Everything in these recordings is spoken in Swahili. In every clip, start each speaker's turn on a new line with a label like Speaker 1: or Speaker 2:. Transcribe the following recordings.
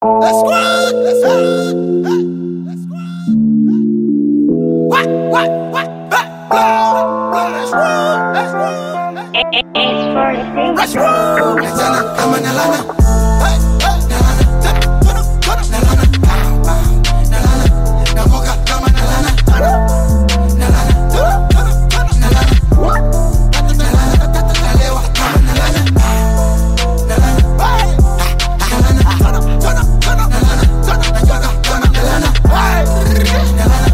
Speaker 1: Let's squad. Let's squad. Let's squad. What? What? What? Let's roll. Let's roll. Let's roll. Kijana kama nalana. Hey, hey, nalana. Tap, tono, tono, nalana. Pow, pow, nalana. Namoka kama nalana. Tono, nalana. Tono, tono, tono, nalana. Tata, nalana, tata, nalewa kama nalana. Nalana. Hey, nalana. Tono, tono, tono, nalana. Tono, nayoga kama nalana. Hey, nalana.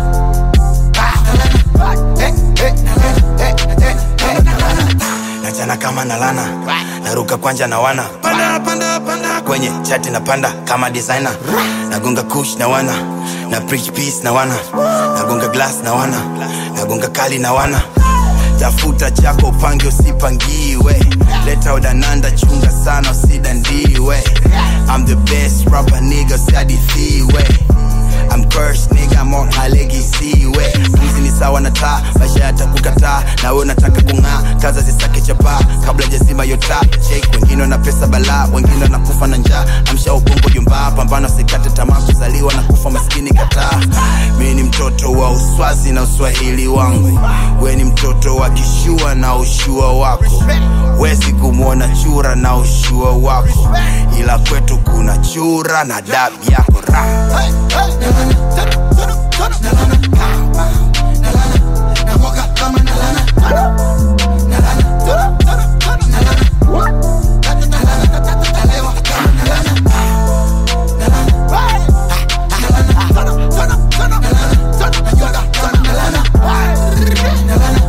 Speaker 2: nachana kama nalana naruka kwanja na wana panda, panda, panda. kwenye chati na panda kama designer nagonga kush na wana na preach peace na wana nagonga glass na wana nagonga kali na wana tafuta chako upange usipangiwe leta udananda chunga sana usidandiwe I'm the best rapper nigga usiadithiwe I'm cursed nigga I'm on my legacy we Mwizi ni sawa na taa maisha yatakukataa na wewe unataka kung'aa kaza zisake chapaa kabla jazima yota check wengine wana pesa balaa wengine wanakufa na njaa amsha ubongo jumbaa pambano sikate tamaa kuzaliwa na kufa maskini kataa mi ni mtoto wa uswazi na uswahili wangu we ni mtoto wa kishua na ushua wako wezi kumwona chura na ushua wako ila kwetu kuna chura na dabi yako ra
Speaker 1: Hey, hey, nalana. Tono, tono, tono, nalana. Pow, pow, nalana. Namoka kama nalana. Tono, nalana. Tono, tono, tono, nalana. Tata, nalana, tata, tata, lewa kama nalana. Nalana. Hey, nalana. Tono, tono, tono, nalana. Tono, nayoga kama nalana. Hey, nalana.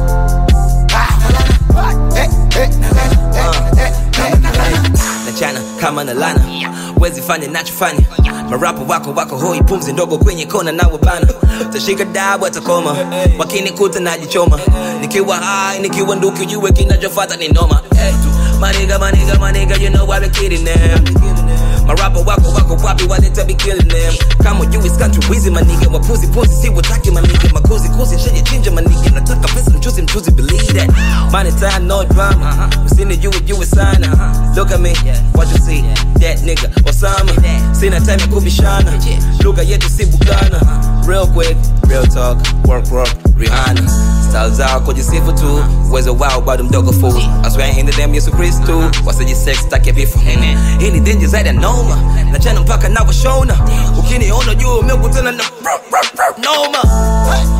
Speaker 1: Nalana. Hey, hey, nalana. Hey, hey, hey, nalana.
Speaker 3: nachana kama na lana wezi fanya nachofanya marapo wako wako hoi pumzi ndogo kwenye kona nawe bana tashika dabu atakoma wakinikuta najichoma nikiwa hai nikiwa nduki ujue kinachofata ni noma hey, maniga maniga maniga you know I be kidding them marapo wako wako wapi waleta be killing them kama you is country wizi maniga wapuzi puzi si wataki maniga makuzi kuzi shenye chinja maniga nataka pesa mchuzi mchuzi believe that money time no drama usini you it you is sana look at me what you see that nigga Osama sina time ya kubishana lugha yetu si bugana real quick real talk work work Rihanna style zao kujisifu tu uwezo wao bado mdogo fu aswaya in the damn Yesu Kristu wasijisex take vifo hii ni denji zaidi ya noma nachana mpaka nawoshona ukiniona juu umekutana na noma
Speaker 1: Hey,